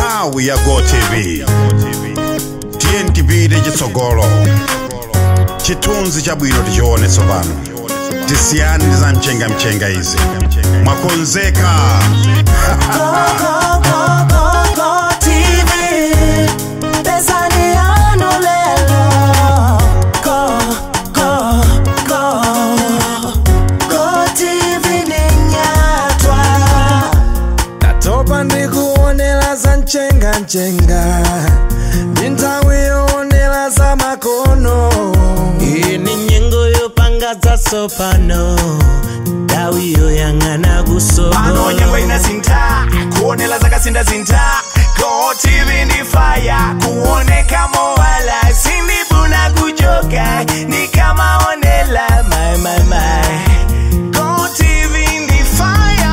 nthawi ya gotv tiye tipite chitsogolo chithunzi chabwino tichione tsopano tisiyane ndi za mchengamchenga izi mwakonzeka ndatopa ndikuonera za mchengamchenga ndi nthawi yoonera za makono iyi ni nyengo yopanga zatsopano ndawi yoyang'ana pano nyengo kusogolo inasintha kuonela zakasintha go tv ndi faya kuoneka mowala sindibuna kuchoka nikamaonela my, my, my. Go TV ndi fire.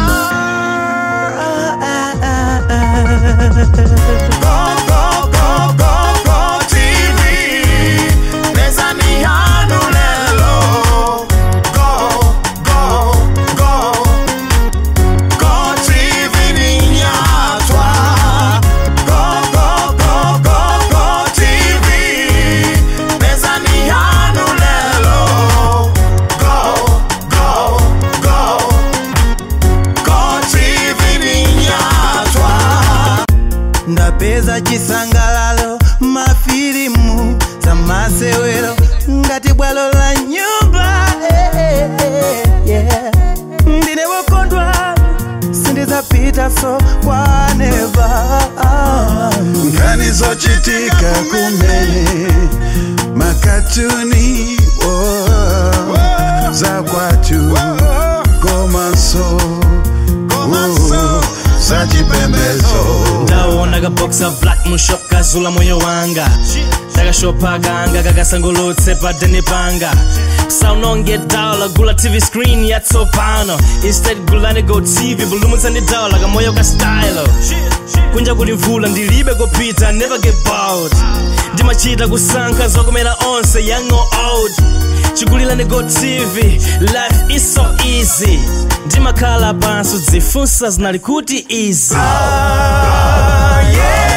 Go, go, go, go, go TV. Pesa ni hanu lelo. Go, go, go. Go TV ni nyatwa. Go, go, go, go, go TV. Pesa ni hanu lelo. Go, go, go. Go TV ni nyatwa. ndapeza chisangalalo mafilimu za masewero ngati bwalo la nyumba eh, eh, eh, yeah. ndine wokondwa sindizapita so kwaneva nkhani zochitika kumene makatuni oh, za kwatu komanso oh, za chipembezo ndaona kaboksa black mushop kazula moyo wanga takashopa kanga kakasangolotse padeni panga saunonge dala gula tv screen yatsopano instead gulani go tv bulumutsani dala kamoyo ka stylo kunja kuli mvula ndilibe kopita never get bored ndimachita kusankha zokomera onse young or old chigulilani go tv life is so easy ndimakhala pansi dzifunsa zinali kuti easy Ah, yeah.